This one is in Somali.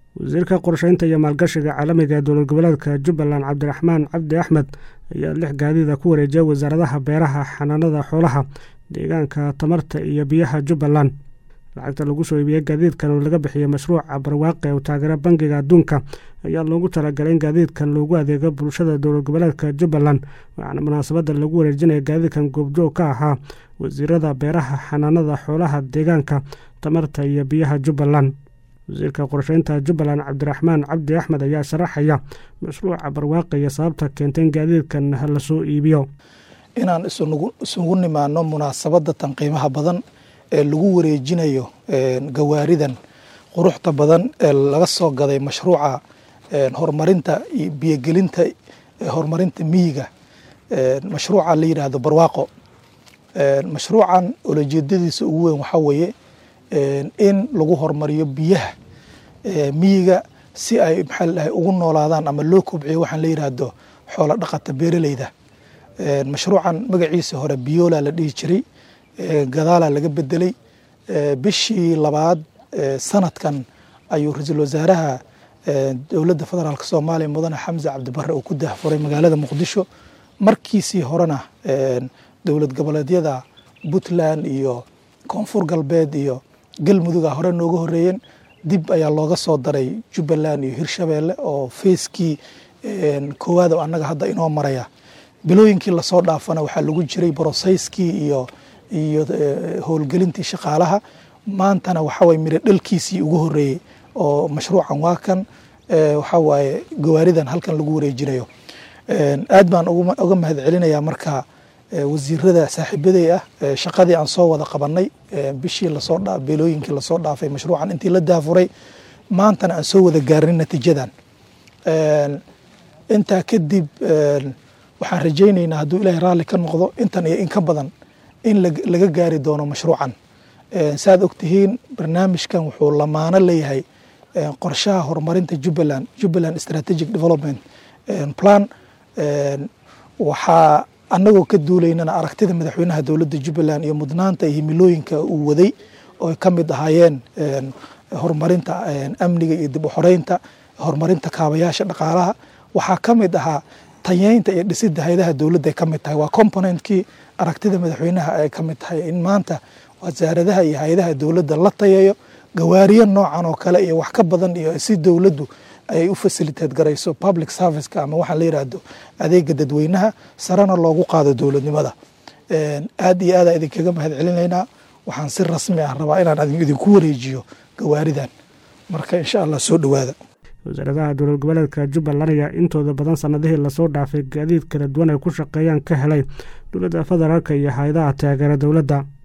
wasiirka qorsheynta iyo maalgashiga caalamiga ee dowlad goboleedka jubbaland cabdiraxmaan cabdi axmed ayaa lix gaadiida ku wareejiyay wasaaradaha beeraha xanaanada xoolaha deegaanka tamarta iyo biyaha jubbaland lacagta lagu soo iibiyey gaadiidkan oo laga bixiyey mashruuca barwaaqe oo taageera bangiga adduunka ayaa loogu talagalay in gaadiidkan loogu adeego bulshada dowlad goboleedka jubbaland waxaana munaasabadda lagu wareejinaya gaadiidkan goobjoog ka ahaa wasiirada beeraha xanaanada xoolaha deegaanka tamarta iyo biyaha jubbaland wasiirka qorsheynta jubbaland cabdiraxmaan cabdi axmed ayaa sharaxaya mashruuca barwaaqe iyo sababta keentay in gaadiidkan lasoo iibiyo inaan isugu nimaano munaasabadda tan qiimaha badan ee lagu wareejinayo gawaaridan quruxda badan ee laga soo gaday mashruuca horumarinta iyo biyogelinta horumarinta miyiga mashruuca la yidhaahdo barwaaqo mashruucan ulajeedadiisa ugu weyn waxaa weeye in lagu horumariyo biyaha miyiga si ay maxaa ladhahay ugu noolaadaan ama loo kobciyo waxaan la yidhaahdo xoolo dhaqata beeraleyda mashruucan magaciisa hore biyoola la dhihi jiray gadaala laga bedelay bishii labaad sanadkan ayuu ra-iisul wasaaraha dowladda federaalk soomaaliya mudane xamse cabdibare uu ku dahfuray magaalada muqdisho markiisii horena dowlad goboleedyada puntland iyo koonfur galbeed iyo galmuduga hore nooga horeeyeen dib ayaa looga soo daray jubbaland iyo hirshabeelle oo feyskii koowaad oo annaga hadda inoo maraya bilooyinkii lasoo dhaafana waxaa lagu jiray broseyskii iyo iyo howlgelintii shaqaalaha maantana waxaa waye miro dhalkiisii ugu horeeyey oo mashruucan waa kan waxaa waaye gawaaridan halkan lagu wareejinayo aad baan uga mahad celinayaa marka wasiirada saaxiibaday ah shaqadii aan soo wada qabanay bishii lasoo bilooyinkii lasoo dhaafay mashruucan intii la daafuray maantana aan soo wada gaarin natiijadan intaa kadib waxaan rajaynaynaa hadduu ilaahay raalli ka noqdo intan iyo in ka badan in laga gaari doono mashruucan saaad ogtihiin barnaamijkan wuxuu lamaano leeyahay qorshaha horumarinta jubbaland jubbaland strategic development plan waxaa annagoo ka duulaynana aragtida madaxweynaha dowladda jubbaland iyo mudnaanta iyo himilooyinka uu waday oo ka mid ahaayeen horumarinta amniga iyo dib u xoreynta horumarinta kaabayaasha dhaqaalaha waxaa ka mid ahaa tayeynta iyo dhisidda hay-adaha dowladda ay ka mid tahay waa componentkii aragtida madaxweynaha ay ka mid tahay in maanta wasaaradaha iyo hay-adaha dowladda la tayeeyo gawaariyo noocan oo kale iyo wax ka badan iyo si dowladdu ayay u fasiliteed garayso public serviceka ama waxaan la yidhaahdo adeega dadweynaha sarena loogu qaado dowladnimada aad iyo aada idinkaga mahad celinaynaa waxaan si rasmi ah rabaa inaan idinku wareejiyo gawaaridan marka insha allah soo dhowaada wasaaradaha dowlad goboleedka jubbaland ayaa intooda badan sanadihii lasoo dhaafay gaadiid kala duwan ay ku shaqeeyaan ka helay dowladda federaalk iyo hay-adaha taageera dowladda